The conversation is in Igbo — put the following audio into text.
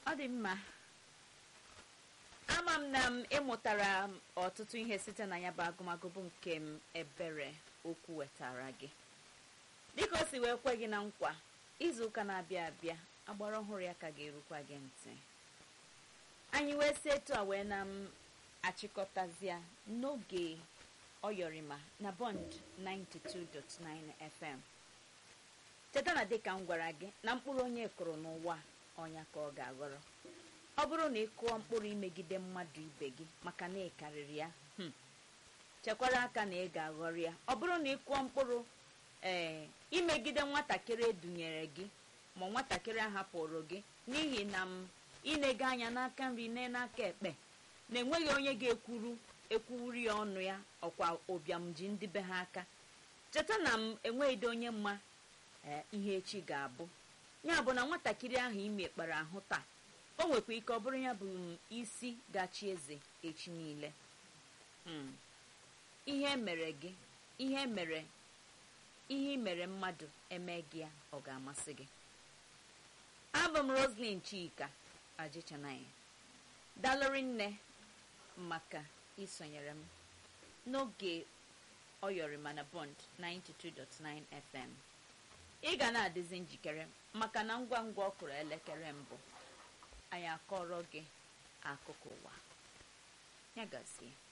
ọ dị mma ama m na m ịmụtara m ọtụtụ ihe site na ya bụ agụmagụ bụ nke m ebere okwu wetara gị dịka o si wee kwe gị na nkwa izu ụka na-abịa abịa agbara ọhụrụ ya ka ga-erukwa gị ntị anyị wee si etu a wee na m achịkọtazịa n'oge ọyọrịma na bond 92.9 fm cheta na dịka m gwara gị na mkpụrụ onye kụrụ n'ụwa ọnya ka ọ ga-aghọrọ ọ bụrụ na ị kụọ mkpụrụ imegide mmadụ ibe gị maka na ị karịrị ya hmm, chekwara aka na ị ga-aghọrọ ya ọ bụrụ na ị kụọ mkpụrụ ee imegide nwatakịrị edunyere gị ma nwatakịrị ahapụrụ gị n'ihi na m ịnego anya n'aka nri ne n'aka ekpe na enweghị onye ga-ekwuru ekwuru ya ọnụ ya ọkwa ụbịam ji ndị be ha aka cheta na m enweghịde onye mma ee ihe echi ga-abụ ya bụ na nwatakịrị ahụ imekpara ahụ taa o nwekwa ike ọ bụrụ ya bụ m isi gachi eze echi niile Hmm. ihe mere gị ihe mere ihe i mere mmadụ eme gị ya ọ ga-amasị gị abụ m roslyn chika ajichanaya dalụrị nne maka isonyere m n'oge ọyọrịma na bond 92.9 fm ị ga na-adịzi njikere maka na ngwa ngwa ọ kụrụ elekere mbụ anyị akọrọ gị akụkọ ụwa ya gazie